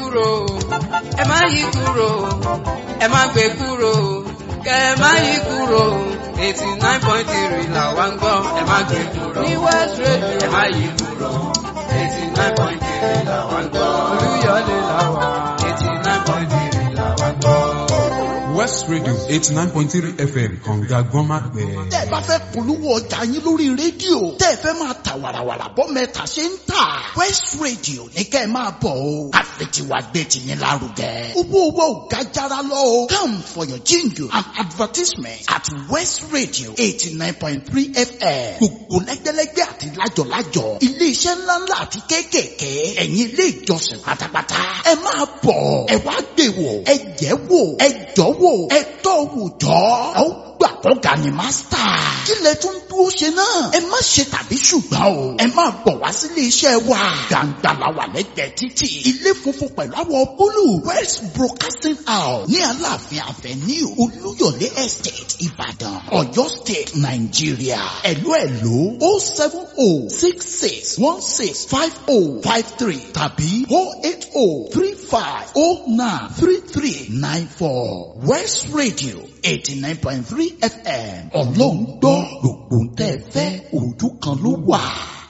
kúrò ẹ má yí kúrò ẹ má gbé kúrò kẹ ẹ má yí kúrò eighty nine point three là wá ń gbọ́ ẹ má gbé kúrò ní West Radio ẹ má yí kúrò eighty nine point three là wá ń gbọ́ Olúyọ̀lé là wá eighty nine point three là wá ń gbọ́. West Radio eighty nine point three FM kànga gbọ́nmágbẹ́. tẹ́ ẹ bá fẹ́ polówó ọjà yín lórí rédíò tẹ́ ẹ fẹ́ máa ta wàràwàrà bọ́ mẹ́ta ṣe ń tà West Radio ní kẹ́ ẹ máa bọ̀ o àfẹtiwa gbé tiyín lárugẹ. owó owó ò ga jara lọ o come for your jingle and advertisement at West Radio eighty nine point three FM gbogbo lẹ́gbẹ́lẹ́gbẹ́ àti lájọ̀lájọ̀ iléeṣẹ́ ńláńlá àti kéékèèké ẹ̀yin ilé ìjọsìn pátápátá ẹ máa bọ̀ ẹ wá gbé wò ẹ jẹ́ wò ẹ jọ́ wò ẹ tọ́ wò jọ́ ẹ ó gbà kọ́ga ni mástà. kí lẹ tún dúró ṣe náà. ẹ má ṣe tàbí ṣùgbọ́n o. ẹ máa bọ̀ wá sílé iṣẹ́ wa. gbàǹgbà la wà lẹ́gbẹ̀ẹ́ títì. ilé funfun pẹ̀lú àwọ̀ búlù. west broadcasting house ní aláàfin avenue olúyọ̀lé estate ìbàdàn ọ̀yọ́ state nàìjíríà. ẹ̀lú ẹ̀lú o seven o six six one six five o five three tàbí o eight o three five o nine three three nine four west radio eighty nine point three fm ọlọ́run gbọ́ gbogbo ń tẹ́ ẹ fẹ́ ojú kan ló wà.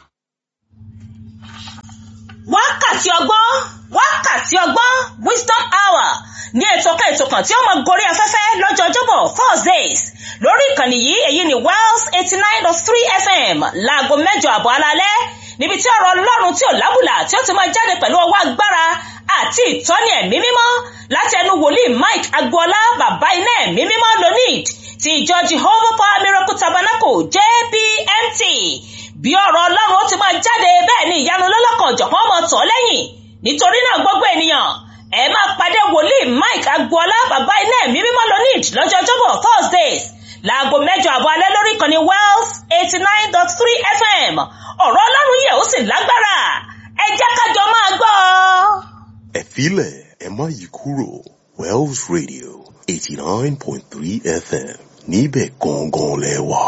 wákàtí ọgbọ́n wákàtí ọgbọ́n wisdom hour ní ètò kan ètò kan tí ó mọ gorí afẹ́fẹ́ lọ́jọ́ ọjọ́bọ̀ thursdays lórí ìkànnì yìí èyí ni wells eighty nine dot three fm láago mẹ́jọ àbọ̀ alalẹ́ níbi tí ọ̀rọ̀ ọlọ́run tí ò lábùlà tí ó ti máa jáde pẹ̀lú ọwọ́ agbára àti ìtọ́ni ẹ̀mí mímọ́ láti ẹnu wòlíì mike agboola bàbá iná ẹ̀mí mímọ́ lonid ti ìjọ jehovah power miracle tabernacle jpmt bí ọ̀rọ̀ ọlọ́run ó ti máa jáde bẹ́ẹ̀ ni ìyanu lọ́lọ́kan ọ̀jọ̀kan mọ̀ tọ́ lẹ́yìn nítorí náà gbogbo ènìyàn ẹ máa pàdé wòlíì mike agboola bàbá iná ẹ̀mí mímọ́ lonid lọ́jọ́ ọjọ́bọ̀ thursdays láago mẹ́jọ àbọ̀ alẹ́ lórí ìkànnì wells eighty nine dot three fm ọ̀rọ̀ ọlọ́run yẹ̀ ó sì lágbára ẹ jẹ́ kájọ máa gbọ́ ọ. ẹ filẹ̀ ẹ má yí kúrò wells radio eighty nine point three fm níbẹ̀ gangan lẹ wà.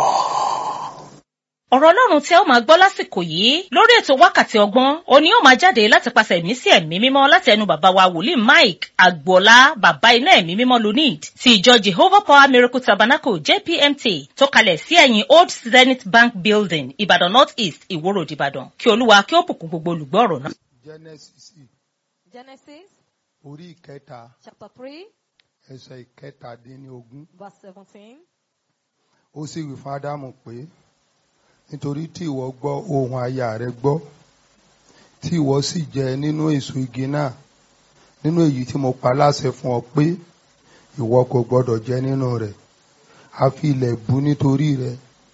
ọ̀rọ̀ ọlọ́run tí ẹ ó máa gbọ́ lásìkò yìí lórí ètò wákàtí ọgbọ́n òní ó máa jáde láti pàṣẹ ẹ̀mí sí ẹ̀mí mímọ́ láti ẹnu bàbá wa wòlíì mike agboola bàbá iná ẹ̀mí mímọ́ lunid ti ìjọ jehovah power miracle tabernacle jpmt tó kalẹ̀ sí ẹ̀yìn old zenith bank building ìbàdàn north east ìwó road ìbàdàn kí olúwa kí ó bùkún gbogbo olùgbọ́ ọ̀rọ̀ náà. Genesis Genesis orí ìkẹta chapter 3, ẹsẹ̀ ìkẹtàdínlógún verse 17. ó sì wí fún ádámù pé nítorí tí ìwọ gbọ́ ohùn aya rẹ gbọ́ tí ìwọ sì jẹ nínú èso igi náà nínú èyí tí mo pa láṣẹ fún ọ pé ìwọ kò gbọdọ̀ jẹ nínú rẹ̀ a fi ilẹ̀ bú nítorí rẹ̀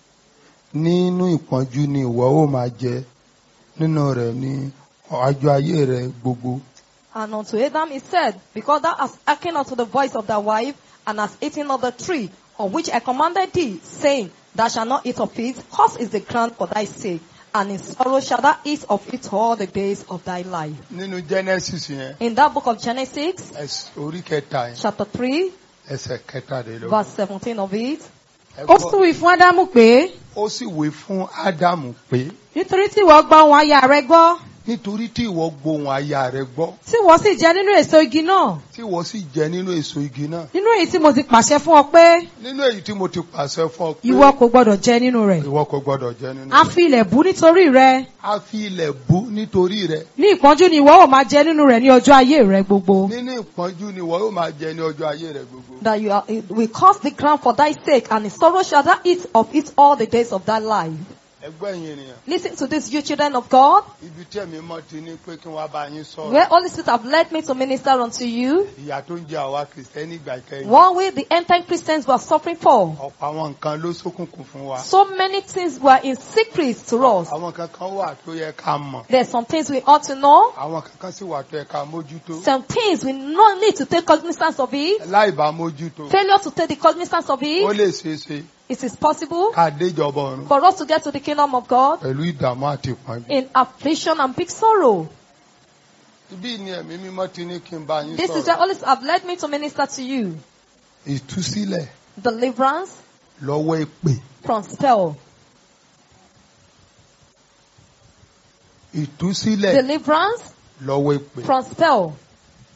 nínú ìpọ́njú ni ìwọ ó máa jẹ nínú rẹ̀ ní ọjọ́ ayé rẹ gbogbo. And unto Adam he said, Because thou hast hearkened unto the voice of thy wife, and hast eaten of the tree on which I commanded thee, saying, Thou shalt not eat of it, cursed is the ground for thy sake, and in sorrow shalt thou eat of it all the days of thy life. nínú genesis yẹn In that book of Genesis, ẹs- orí kẹta yẹn chapter 3, ẹsẹ̀ kẹtàdínlógún. verse 17 of it, Ẹ ó gbọ́. sì wí fún ádámù pé ó sì wí fún ádámù pé nítorí tí ìwọ gbọ́ ohùn aya rẹ gbọ́ nítorí tí ìwọ gbóhùn aya rẹ gbọ́ tí ìwọ sì jẹ nínú èso igi náà tí ìwọ sì jẹ nínú èso igi náà nínú èyí tí mo ti pàṣẹ fún ọ pé nínú èyí tí mo ti pàṣẹ fún ọ pé ìwọ kò gbọdọ̀ jẹ nínú rẹ̀ ìwọ kò gbọdọ̀ jẹ nínú a rẹ̀. fi ilẹ̀ bú nítorí rẹ a fi ilẹ̀ bú nítorí rẹ ní ìpọ́njú ni ìwọ ó máa jẹ nínú rẹ̀ ní ọjọ́ ayé rẹ gbogbo nínú ìpọ́njú ni ìwọ yóò máa jẹ ní ọjọ́ ayé rẹ gbogbo. that you are, it will curse the ground for thy sake, and in sorrow shalt thou eat of it all the days of thy life. ẹgbẹ́ yìí ènìyàn Listen to this, you children of God, ibi tí ẹ̀mí mọ́ ti ní pé kí wọ́n bá yín where sọ̀rọ̀ Holy Spirit have led me to minister unto you. ìyà tó ń jẹ àwa kìrìsìtẹ́nì ìgbà kẹyìn One way the end time Christians were suffering for. ọ̀pọ̀ àwọn nǹkan ló ṣókùnkùn fún wa So many things were in secret to us. àwọn kankan wà tó yẹ ká mọ̀ There's some things we ought to know. àwọn kankan sì wà tó yẹ ká mójútó Some things we not need to take cognizance of it. láì bá mójútó Failure to take the cognizance of ó it. lè ṣeé ṣe It is possible ká déjọba ọ̀run for us to get to the kingdom of God pẹ̀lú ìdààmú àti ìpọ́njú. in affliction and big sorrow. Ibí ni ẹ̀mí mímọ́ ti ní kí n bá yín This is where sọ̀rọ̀. Holy Spirit have led me to minister to you. Ìtúsílẹ̀ Deliverance lọ́wọ́ èpè. from spell. Ìtúsílẹ̀ Deliverance lọ́wọ́ èpè. from spell.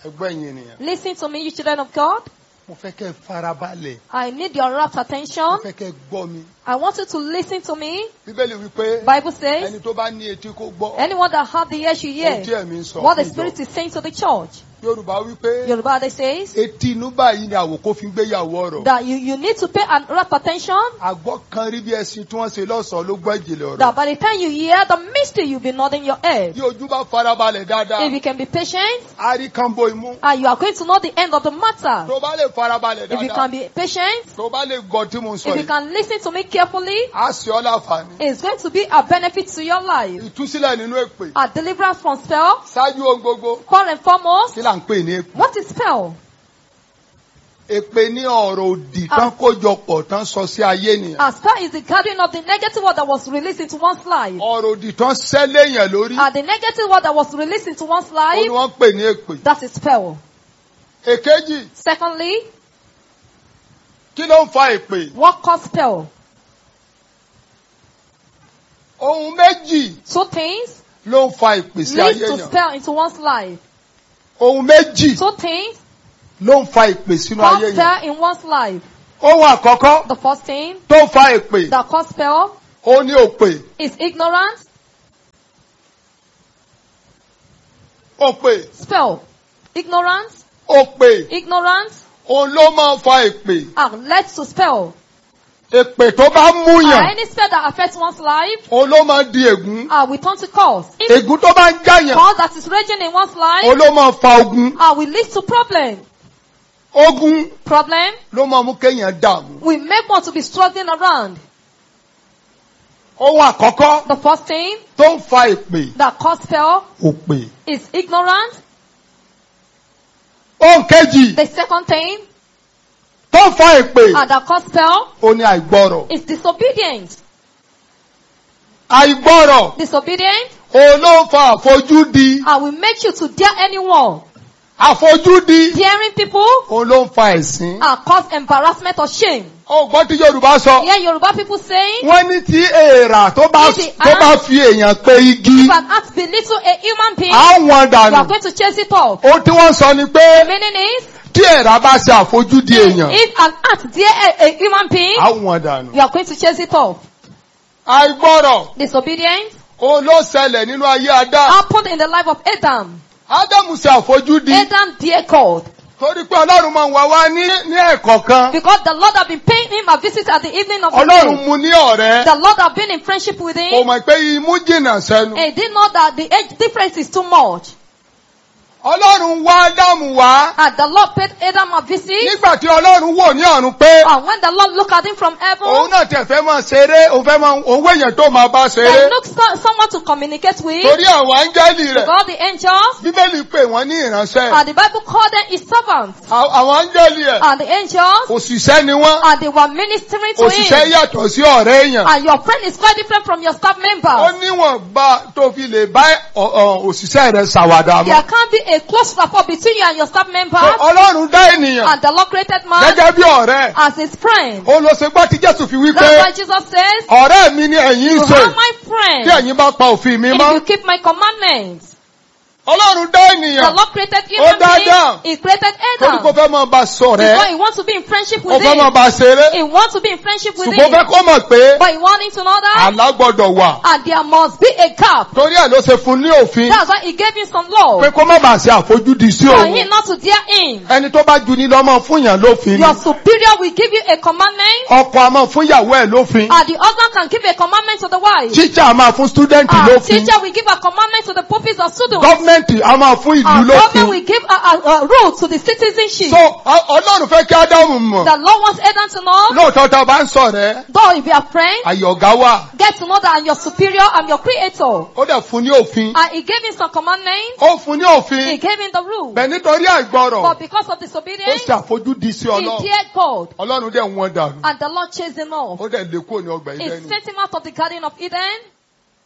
ẹgbẹ́ yìí ènìyàn Listen to me, you children of God. mo fẹ́ kẹ́ ẹ farabalẹ̀ I need your rapt mo attention. fẹ́ kẹ́ ẹ gbọ́ mi I want you to listen to me. bíbélì wípé Bible says, ẹni tó bá ní etí kó gbọ́ anyone that have the ears should ohun tí hear ẹ̀mí ń sọ what the fún ìjọ. Spirit is saying to the church. yorùbá wípé Yoruba they says etí inú báyìí ni àwòkó fi ń gbéyàwó ọ̀rọ̀ that you, you need to pay an rapt attention àgbọ̀ kan rí bí ẹṣin tí wọ́n ṣe lọ́sọ̀ọ́ ló gbọ́ ìjìnlẹ̀ ọ̀rọ̀ that by the time you hear the mystery, you'll be nodding your head. bí ojú bá farabalẹ̀ dáadáa If you can be patient, a rí kánbó imú and you are going to know the end of the matter. tó bá lè farabalẹ̀ If you dáadáa can be patient, tó bá lè gbọ́ tí mo ń sọ if you yìí can listen to me carefully, á ṣe ọ́ láǹfààní it's going to be a benefit to your life. ìtúsílẹ̀ nínú èpè A deliverance from spell, ṣáájú ohun gbogbo first and foremost, kí là ń pè ní èpè what is spell? èpè ní ọ̀rọ̀ òdì tán kójọpọ̀ tán sọ sí ayé nìyẹn As far as the gathering of the negative word that was released into one's life, ọ̀rọ̀ òdì tán sẹ́lẹ̀ yẹn lórí and the negative word that was released into one's ó ní life, wọ́n pè ní èpè that is spell. èkejì Secondly, kí ló ń fa èpè what caused spell? ohun méjì Two things ló ń fa èpè sí lead ayé to yẹn spell into one's life. ohun méjì Two things ló ń fa èpè sínú cause ayé yẹn spell in one's life. ohun àkọ́kọ́ The first thing tó ń fa èpè that cause spell ó ní òpè is ignorance. òpè Spell. Ignorance. òpè Ignorance. òun ló máa ń fa èpè And led to spell. èpè tó bá And múyàn any spell that affects one's life òun ló máa ń di ègún uh, will turn to cause. If ègún tó bá ń jáyàn cause that is raging in one's life òun ló máa ń fa ogun uh, will lead to problem. ogun Problem ló máa mú kéèyàn dààmú will make one to be struggling around. ohun àkọ́kọ́ The first thing tó ń fa èpè that cause spell òpè is ignorance. ohun kejì The second thing tó ń fa èpè uh, that cause spell ó ní àìgbọ́rọ̀ is disobedience. àìgbọ́rọ̀ Disobedience òun ló ń fa àfojúdi uh, will make you to dare anyone. àfojúdi Daring people òun ló ń fa ẹ̀sín. uh, cause embarrassment or shame. ó gbọ́ tí yorùbá sọ Hear Yoruba people saying, wọ́n ní tí èèrà tó bá If the tó bá fi èèyàn pe igi if an act belittle a human being, á wọn you are dànù. going to chase it off. ohun tí wọ́n sọ ni The pé meaning is, tí èèrà bá ṣe àfojúdi èèyàn if an act dare a, a human being, á wọn dànù. you are going to chase it off. àìgbọ́rọ̀ Disobedience òun ló ṣẹlẹ̀ nínú ayé adá. happened in the life of Adam. ádámù ṣe àfojúdi Adam dare God. torí pé ọlọ́run máa ń wá wá ní ní ẹ̀kọ́ kan Because the Lord had been paying him a visit at the evening of the ọlọ́run day. mu ní ọ̀rẹ́ The Lord had been in friendship with kò him. mọ̀ pé imú jìnnà sẹ́nu. He did know that the age difference is too much. ọlọ́run wá ádámù wá And the Lord paid Adam a visit. nígbà tí ọlọ́run wò ní ọ̀run pé And when the Lord looked at him from òun heaven, náà tẹ̀ fẹ́ máa ṣeré òun fẹ́ máa òun wẹ̀yẹ̀ tó máa bá he ṣeré looked for someone to communicate with. torí àwọn áńgẹ́lì rẹ̀ God the angels. bíbélì pè wọ́n ní ìránṣẹ́ And the Bible called them his servants. À- àwọn áńgẹ́lì ẹ̀ And the angels. òṣìṣẹ́ ni wọ́n And they were ministering to òṣìṣẹ́ him. yàtọ̀ sí ọ̀rẹ́ èèyàn And your friend is quite different from your staff ó members. níwọ̀n bá tó fi lè bá ọ̀- ọ̀, òṣìṣẹ́ rẹ̀ ṣàwàdà There mọ́ can't be a close rapport between you and your staff members. ọlọ́run dá ènìyàn And the Lord created man gẹ́gẹ́ bí ọ̀rẹ́ as his friend. ó lọ ṣe gbọ́ tí jésù fi wí pé That's why Jesus says, ọ̀rẹ́ mi ni ẹ̀yin You ń ṣe are my tí friend ẹ̀yin bá pa òfin mi if mọ́ you keep my commandments. ọlọ́run dá The ènìyàn Lord created Ó human dá being. Adam. He created torí kó Adam. fẹ́ máa bá sọ̀rẹ́ Because he wants to be in friendship ó with fẹ́ máa him. bá ṣeré He wants to be in friendship with ṣùgbọ́n ó fẹ́ him. kó mọ̀ pé But he wants him to know that. àlá gbọ́dọ̀ wà And there must be a gap. torí ẹ̀ ló ṣe fún ní òfin That's why he gave him some law. pé kó má bàa ṣe àfojúdi sí For òun him not to dare him. ẹni tó bá ju ní lọ́mọ fún yàn lófin Your superior will give you a commandment. ọkọ a máa fún ìyàwó ẹ̀ lófin And the husband can give a commandment to the wife. tíṣà a máa fún stúdẹ́ǹtì And lófin teacher will give a commandment to the pupils or students. gọ́ọ̀mẹ̀ntì a máa fún ìlú And government lófin will give a, a, a rule to the citizenship. so ọ- ọlọ́run fẹ́ kí ádámù mọ̀ The Lord wants Adam to know, lóòótọ́ tá a bá ń sọ̀rẹ́ though if you are friend, àyọ̀gá wà get to know that I'm your superior, I'm your creator. ó dẹ̀ fún ní òfin And he gave him some commandments. ó fún ní He òfin gave him the rule. bẹ̀ nítorí àìgbọrọ̀ But because of ó disobedience, ṣe àfojúdi sí he ọlọ́run dared God. ọlọ́run dẹ̀ wọ́n dànù And the Lord chased him off. ó dẹ̀ lé kúrò ní ọgbà He ìdẹ́nu sent him out of the Garden of Eden.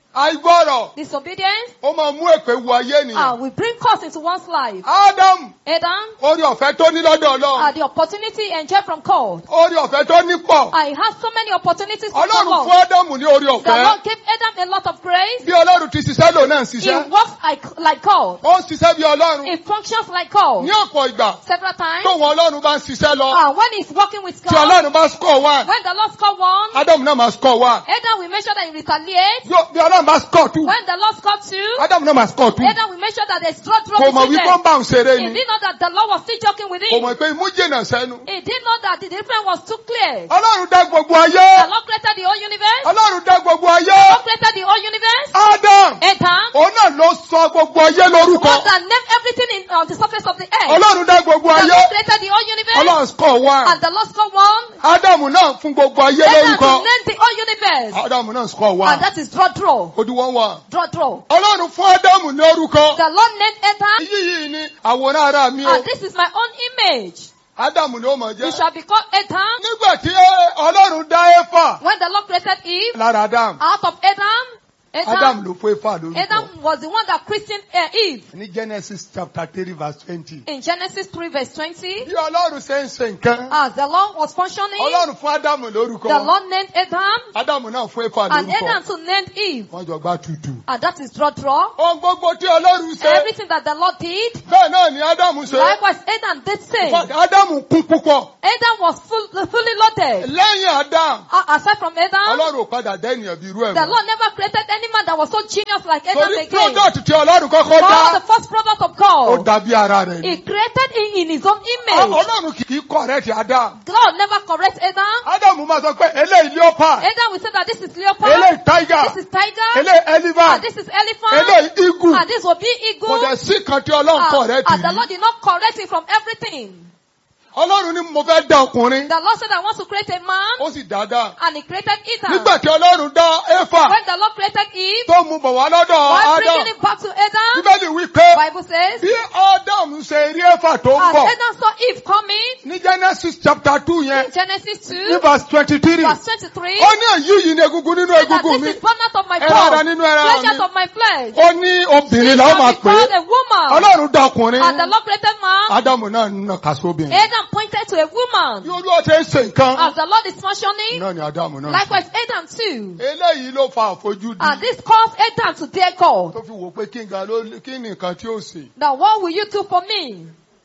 àìgbọ́rọ̀ Disobedience ó máa mú èpè wọ ayé ènìyàn. uh, will bring curse into one's life. ádámù Adam, orí ọ̀fẹ́ tó ní lọ́dọ̀ uh, ọlọ́run the opportunity enjoyed from God. orí ọ̀fẹ́ tó ní pọ̀. I have so many opportunities from the ọlọ́run Lord. fún ádámù ní orí The ọ̀fẹ́. Lord gave Adam a lot of grace. bí ọlọ́run ti ṣiṣẹ́ lò náà ń He ṣiṣẹ́. works like, like God. ó ń ṣiṣẹ́ bí ọlọ́run. He functions like God. ní ọ̀pọ̀ ìgbà Several times. tóun ọlọ́run bá ń ṣiṣẹ́ lọ. Uh, when he's working with tí God, ọlọ́run bá score one when the Lord score one, ádámù náà máa score one. Adam will make sure that he retaliates. bí bí ọlọ́run bá score two When the Lord score two, ádámù náà máa score two. Adam will make sure that there's draw draw kò mọ̀ between wípé ó ń them. bá òun ṣeré He ni. didn't know that the Lord was still joking with kò him. mọ̀ pé imú jìnnà sẹ́nu. He didn't know that the difference was too clear. ọlọ́run dá gbogbo The ayé. Lord created the whole universe. ọlọ́run dá gbogbo The ayé. Lord created the whole universe. Adam Adam, òun náà ló sọ gbogbo ayé the lórúkọ. one that named everything in, on the surface of the earth. ọlọ́run dá gbogbo The ayé. Lord created the whole universe. ọlọ́run score one. And the Lord scored one. ádámù náà fún gbogbo ayé Adam to lórúkọ. name the whole universe. ádámù náà score And one. that is draw draw. ó di one one. Draw draw. ọlọ́run fún ádámù ní orúkọ. The Lord named Adam. èyí yìí ni àwòrán ara mi o. And this is my own image. ádámù ni ó mọ̀ You jẹ́. shall be called Adam. nígbà tí ọlọ́run dá éfà When the Lord created Eve lára ádámù. out of Adam, ádámù Adam, ló fún éfà lórúkọ. Adam was the one that christened uh, Eve. ní genesis chapter three verse twenty. In Genesis 3 verse 20, bí ọlọ́run ṣe ń ṣe nǹkan. as the Lord was functioning, ọlọ́run fún ádámù lórúkọ. the Lord named Adam, ádámù náà fún éfà and Adam lórúkọ. to named Eve. wọ́n jọ gbá tutù. And that is draw draw. ohun gbogbo tí ọlọ́run ṣe. Everything that the Lord did, bẹ́ẹ̀ náà ni ádámù ṣe. likewise Adam did same. ádámù kún púpọ̀. Adam was full, fully loaded. lẹ́yìn ádámù. Uh, aside from Adam, ọlọ́run ò padà dá ènìyàn bí irú ẹ̀ the mọ́. Lord never created any man that was so genius like Adam torí again. product tí ọlọ́run kọ́kọ́ God, the dá. first product of ó God, dàbí ara rẹ̀ ni. He created him in His own image. ọlọ́run kì í correct ádámù. God never corrects Adam. ádámù máa sọ pé eléyìí leopard. Adam will say that this is leopard, eléyìí tiger. this is tiger, eléyìí and elephant. this is elephant, eléyìí eagle. and this will be kò eagle. dẹ̀ sí kan tí ọlọ́run Uh, correct and the rí. Lord did not correct him from everything. ọlọ́run ní mo fẹ́ dá ọkùnrin. The Lord said, I want to create a man, ó sì dáadáa. and He created Adam. nígbà tí ọlọ́run dá éfà When the Lord created Eve, tó mú bọ̀ wá lọ́dọ̀ while ádámù. bringing it back to Adam, bíbélì wí pé Bible says, bí ádámù ṣe rí éfà tó ń as bọ̀ Adam saw Eve coming, ní genesis chapter two yẹn Genesis 2, ní verse twenty three verse 23, ó ní èyí yìí ní egungun nínú said that egungun mi this is bone out of my ẹran ara bone, nínú ẹran flesh mi out of my flesh. ó ní obìnrin She làwọn shall máa be pè called é a woman. ọlọ́run dá ọkùnrin And the Lord created man. ádámù náà ń nà kásóbìnrin Adam pointed to a woman. bí olúwa ṣe ń ṣe nǹkan As the Lord is functioning, náà ni ádámù náà ṣe. likewise Adam too. eléyìí ló fa àfojúdi And this caused Adam to dare God. tó fi wò pé kí n ga ló kí ni nǹkan tí ó ṣe Now what will you do for me?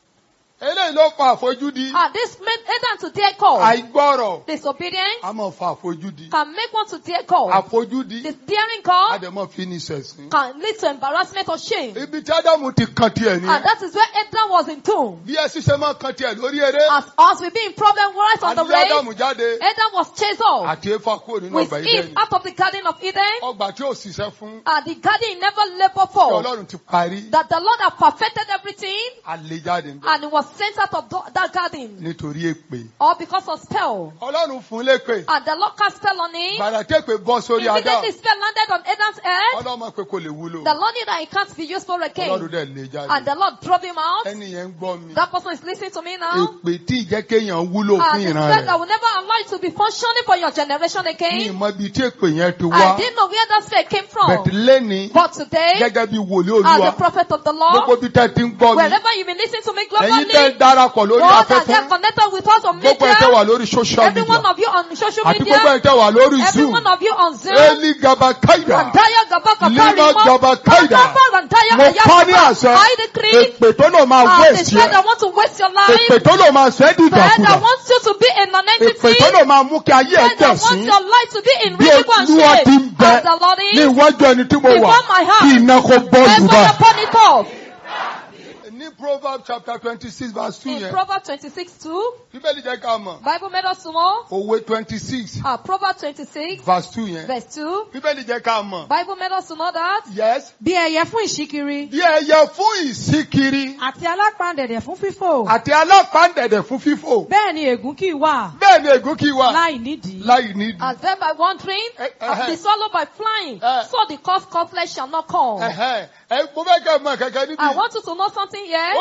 eléyìí ló fa àfojúdi And this made Adam to dare God. àìgbọ́rọ̀ Disobedience a máa fa àfojúdi can make one to dare God. àfojúdi This daring God àdèmọ́ fi ní sẹ̀sìn. can lead to embarrassment or shame. ibi tí ádámù ti kan tiẹ̀ ni And that is where Adam was in tomb. bí ẹ ṣiṣẹ́ máa kan tiẹ̀ lórí eré As us we be in problem right on the àti race, ádámù jáde Adam was chased off àti éfà kúrò nínú with ọgbà Eve ìdẹ́ni out of the garden of Eden. ọgbà tí ó ṣiṣẹ́ fún And the garden he never labored tí for. ọlọ́run ti parí That the Lord had perfected everything àlè jáde ń bẹ̀ and he was sent out of tho- that garden. nítorí èpè Or because of spell. ọlọ́run fún lépè And the Lord cast spell on him. gbàrà tépè bọ́ sórí ádámù Immediately spell landed on Adam's head. ọlọ́mọ pé kò lè wúlò The Lord knew that he can't be useful ọlọ́run again. dẹ̀ lè jáde And the Lord drove him out. ẹni yẹn ń gbọ́ mi That person is listening to me now. èpè tí ìjẹ́ kéèyàn wúlò fún And the ìran spell rẹ̀ that will never allow you to be functioning for your generation ní again. ìmọ̀ ibi tí èpè yẹn ti I wá didn't know where that spell came from. bẹ̀tì lẹ́ni But today, gẹ́gẹ́ bí wòlíì as olúwa the prophet of the gbogbo Lord, bí tẹ́ ti ń gbọ́ mi wherever you've been listening to me ẹ̀yin tẹ́ globally, darapọ̀ lórí all that afẹ́fẹ́ are connected with us on gbogbo ẹ̀ tẹ́ wà media, lórí social every media one of you on social àti media, gbogbo ẹ̀ tẹ́ wà lórí every zoom one of you on Zoom, eli gaba kaida Randaya Gabaka Lima Karimo, Gaba Kaida. Randaba Randaya mo kọ́ ní Ayaba, àṣẹ I decree, èpè tó lò máa uh, the waste spirit yẹ that wants to waste your life, èpè tó lò máa sẹ́ spirit dìdàkudà that wants you to be a èpè non-entity, tó lò máa mú kí ayé ẹ̀ spirit that tẹ̀ wants sí your life to be in bí ridicule and olúwa ti ń shame, bẹ as the Lord ní is, iwájú ẹni tí mo wà before my heart, kí iná kó bọ́ Therefore, lùbà. upon it off. ní proverbs chapter twenty six verse two In yẹn Proverbs 26 2, bíbélì jẹ́ ká mọ̀ Bible made us to know. òwe twenty six Uh, Proverbs 26, verse two yẹn verse 2, bíbélì jẹ́ ká mọ̀ Bible made us to know that. yes bí ẹyẹ fún ìṣíkiri bí ẹyẹ fún ìsíkiri àti alápàǹdẹ̀dẹ̀ fún fífò àti alápàǹdẹ̀dẹ̀ fún fífò bẹ́ẹ̀ ni ègún kì í wà bẹ́ẹ̀ ni ègún kì í wà láì nídìí. láì nídìí. As then by wandering, Eh, eh, as eh. the swallow by flying, Eh. so the cause cause flesh shall not come. Ẹ̀hẹ́n, ẹ mo fẹ́ kẹ́ ẹ mọ̀ kẹ́kẹ́ níbi I want you to know something here. ó ní bí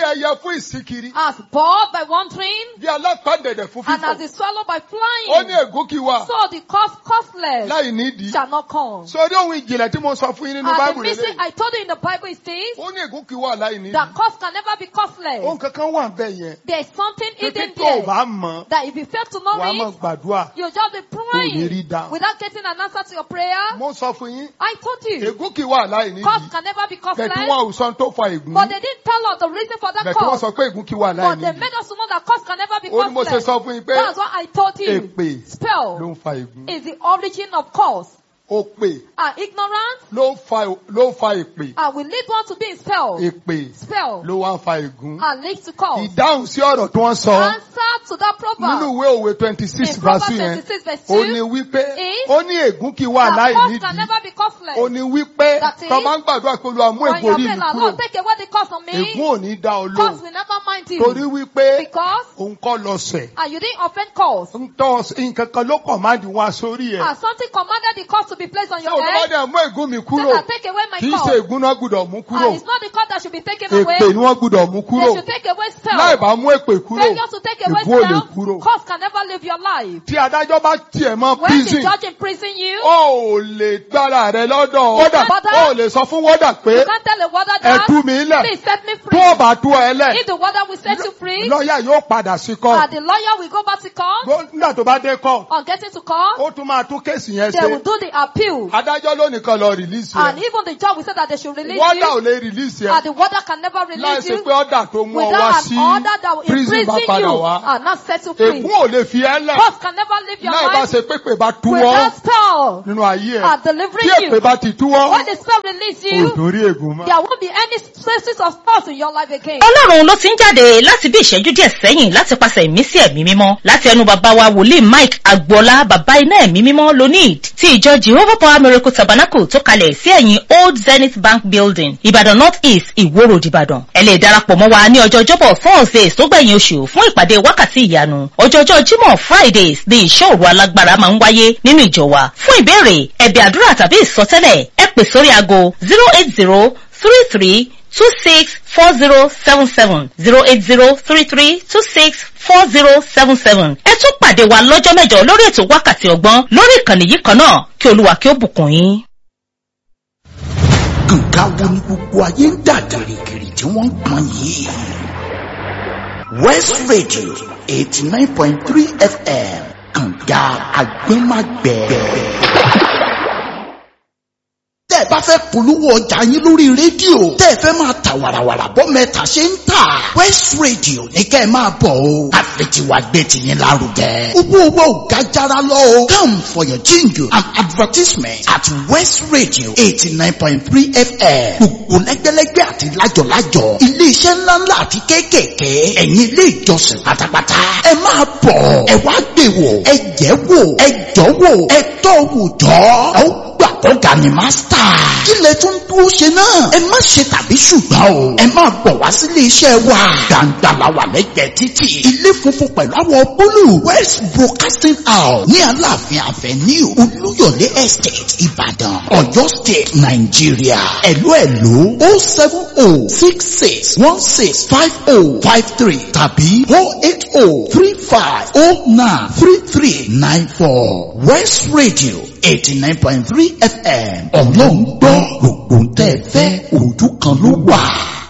ẹyẹ fún ìsíkiri As bored by wandering bí alápàdẹ̀dẹ̀ fún and as fífò is swallowed by ó ní flying, ègún kí wà so the cost costless láì nídìí shall not come. sórí ohun ìjìnlẹ̀ tí mo sọ fún yín nínú And the báìbù mystery lélẹ̀ I told you in the Bible is this, ó ní ègún kí wà láì nídìí that cost can never be costless. ohun kankan wà bẹ́ẹ̀ yẹn There is something pé hidden tó o there bá mọ̀ that if you fail to know wàá mọ̀ it, gbàdúrà you just be ní rí praying dáhùn. without getting an answer to your prayer. mo sọ fún yín I told you, ègún kí wà láì nídìí cost can never be bẹ̀tí costless. wọn ò sọ tó fa ègún But they didn't tell us the reason for that bẹ̀tí wọ́n cost. sọ pé ègún kí wà láì But they nídìí made us to know that cost can never be ó ní mo ṣe costless. sọ fún yín pé That's what I told you. èpè ló Spell ń fa ègún is the origin of cost. òpè And ignorance ló ń fa ló ń fa èpè and will lead one to be in spell. èpè Spell ló wá ń fa ègún and leads to cost. ìdáhùn sí ọ̀rọ̀ tí wọ́n sọ Answer to that nínú proverb. ìwé òwe twenty six In verse Proverbs yẹn 26 verse ó 2, ní wípé is ó ní ègún kí wà that láì cost can nídìí never be costless. ó ní wípé That is, tó máa ń gbàdúrà pé olúwa mú When ègún you orí pray, mi like, kúrò Lord, take away the cost on me. ègún ò ní dá ọ Cost lóhùn will never mind torí you. wípé Because òun kọ́ lọ sẹ̀ and you didn't offend cost. ń tọ́ nǹkan kan ló kàn máa di wọn sórí ẹ̀ And something commanded the cost to be placed on ṣé your olúwa head. dẹ̀ mú ègún mi Say kúrò that take away my kì í cost. ṣe ègún náà gbúdọ̀ mú kúrò And it's not the cost that should be taken èpè away. ni wọ́n gbúdọ̀ mú kúrò They should take away láì spell. bá mú èpè kúrò Failure to take away ègún ò lè spell, kúrò cost can never live your life. tí adájọ́ bá tiẹ̀ mọ́ When the prison judge imprison you, ó ò lè gbára rẹ lọ́dọ̀ wọ́dà Bọ́dà. ó ò lè sọ fún wọ́dà pé you can't tell a warder ẹ that, tú mi lẹ̀ please set me tó free. o bá tú ẹ lẹ̀ If the warder will set you free, lọ́ọ̀yà yóò padà sí kọ́ and the lawyer will go back to court, nígbà tó bá dé kọ́ on getting to court, ó tún máa tún kéèsì yẹn they will ṣe do the appeal. adájọ́ lónìí kan lọ rìlíìsì And ẹ̀ even the judge will say that they should release wọ́dà ò you, lè rìlíìsì ẹ̀ and the warder can never láì release ṣe you pé ọ̀dà tó mú ọ wá without sí an order that will prison bá imprison padà you wá and not set you free. ègún ò lè fi ẹ́ lẹ̀ Cost can never leave your láì bá life ṣe pépè bá tú ọ without spell nínú ayé ẹ̀ and tí delivering èpè you. bá ti tú ọ When the spell release kò you, tún rí ègún mọ́. there won't be any traces of spells in your life again. ọlọ́run ló ti ń jáde láti bí ìṣẹ́jú díẹ̀ sẹ́yìn láti pàṣẹ ìmísí ẹ̀mí mímọ́ láti ẹnu bàbá wa wòlíì mike agboola bàbá iná ẹ̀mí mímọ́ lonid ti ìjọ jehovah power miracle tabernacle tó kalẹ̀ sí ẹ̀yìn old zenith bank building ìbàdàn north east ìwó road ìbàdàn ẹ lè darapọ̀ mọ́ wa ní ọjọ́ ọjọ́bọ̀ thursdays tó gbẹ̀yìn oṣù fún ìpàdé wákàtí ìyanu ọjọ́jọ́ jímọ̀ fridays ní ìṣọ́ òru alágbára máa ń wáyé nínú ìjọ wa fún ìbéèrè ẹ̀bẹ̀ àdúrà tàbí ìsọtẹ́lẹ̀ ẹ pè sórí aago zero eight zero three three two six four zero seven seven zero eight zero three three two six four zero seven seven. ẹ tún pàdé wa lọ́jọ́ mẹ́jọ lórí ètò wákàtí ọgbọ́n lórí ìkànnì yìí kan náà kí olúwa kí ó bùkún yín. nǹkan wo ni gbogbo ayé ń dà gìrìgìrì tí wọ́n ń pọn yìí. west radio eighty nine point three fm kànga agbẹ́magbẹ́. tẹ́ ẹ bá fẹ́ polówó ọjà yín lórí rédíò tẹ́ ẹ fẹ́ máa ta wàràwàrà bọ́ mẹ́ta ṣe ń tà west radio ní kẹ́ ẹ máa bọ̀ o àfẹ̀tiwà gbé tiyín lárugẹ. owó owó ò ga jara lọ o come for your jingle and advertisement at west radio eighty nine point three fm gbogbo lẹ́gbẹ́lẹ́gbẹ́ àti lájọ̀lájọ̀ iléeṣẹ́ ńláńlá àti kéékèèké ẹ̀yin ilé ìjọsìn pátápátá ẹ máa bọ̀ ẹ wá gbé wò ẹ jẹ́ wò ẹ jọ́ wò ẹ tọ́ wò jọ́ ẹ ó gbà ọ̀gá ni mástà. kí lẹ tún dúró ṣe náà. ẹ má ṣe tàbí ṣùgbọ́n o. ẹ máa bọ̀ wá sílé iṣẹ́ wa. gbàǹgbà la wà lẹ́gbẹ̀ẹ́ títì. ilé funfun pẹ̀lú àwọ̀ búlù. west broadcasting house ní aláàfin avenue olúyọ̀lé estate ìbàdàn ọ̀yọ́ state nàìjíríà. ẹ̀lú ẹ̀lú o seven o six six one six five o five three tàbí o eight o three five o nine three three nine four west radio eighty nine point three fm ọlọ́run gbọ́ gbogbo ń tẹ́ ẹ fẹ́ ojú kan ló wà.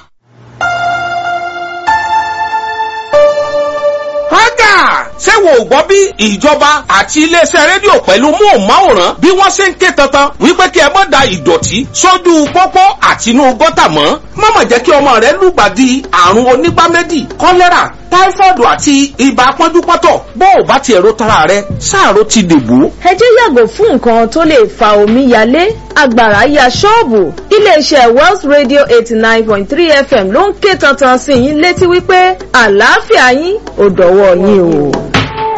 Hágà! Ṣé wo ò gbọ́ bí ìjọba àti iléeṣẹ́ rédíò pẹ̀lú móhùnmáwòrán bí wọ́n ṣe ń ké tantan wípé kí ẹ má da ìdọ̀tí sójú pópó àti inú gọ́tà mọ́? Mọ̀mọ̀ jẹ́ kí ọmọ rẹ lùgbàdì àrùn onígbáméjì, kọ́lẹ́rà, táífọ́ọ̀dù àti ibà pọ́njúpọ́tọ̀ bó o bá ti ẹ̀rọ tara rẹ sáàrò ti dègbò. ẹ jẹ́ yàgò fún nǹkan tó lè fa omi yalé agbára ya ṣọ́ọ̀bù iléeṣẹ́ wells radio eighty nine point three fm ló ń ké tantan sí yín létí wípé àlàáfíà yín ò dọ̀wọ́ yín o.